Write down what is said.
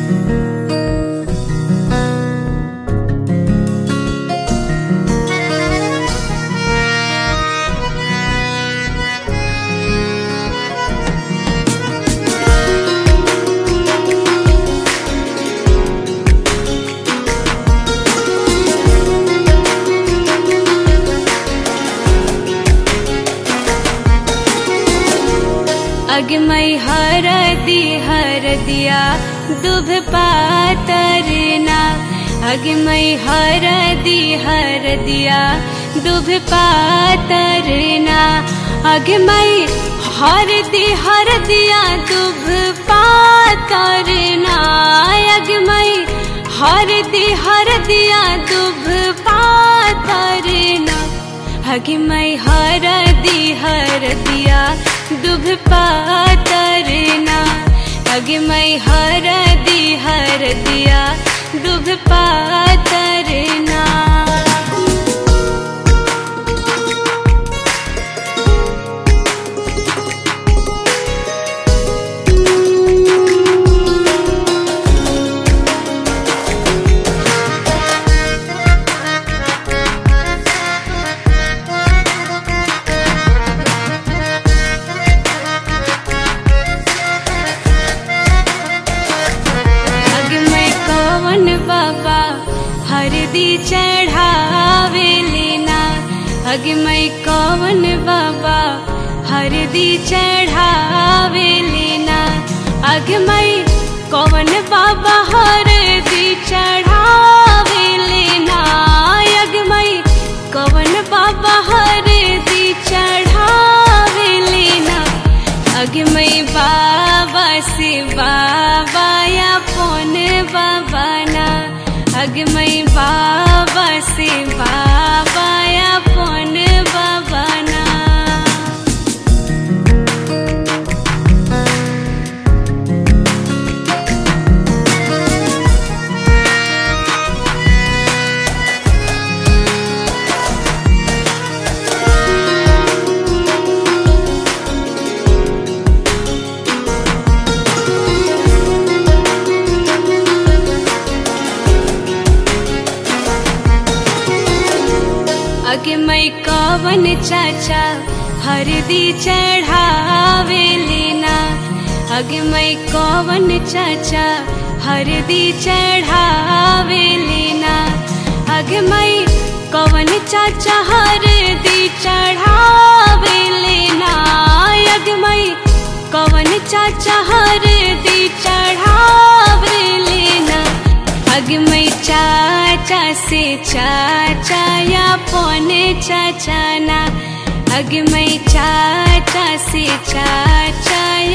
अगमई हरदी हरदिया दुभ पातरना अगमई हरदी हरदिया दुभ पातरना अगमई हरदी हरदिया दुभ पातरना अगमई हरदी हरदिया दुभ पातरना हगिमई हरदी हरदिया दुभ पातरना हगिमई हरदी हरदिया दुभ पातरना अगमय कवन बाबा हरदी चढ़ावे लेना अगमय कवन बाबा हरदी चढ़ावे लेना अगमय कवन बाबा हरदी चढ़ावे लेना अगमय कवन बाबा हरदी चढ़ावे लेना अगमय बाबा से बाबा या पोन बाबा ना अगमय बाबा से बाबा या पोन बाबा ना अगे मैं कवन चाचा हरदी चढ़ावे लेना अगे मैं कवन चाचा हरदी चढ़ावे लेना अगे मैं कवन चाचा हरदी चढ़ावे लेना अगे मैं कवन चाचा हरदी चढ़ावे लेना अगमई चाचा से चाचा या पौने चाचा ना अगमई चाचा से चाचा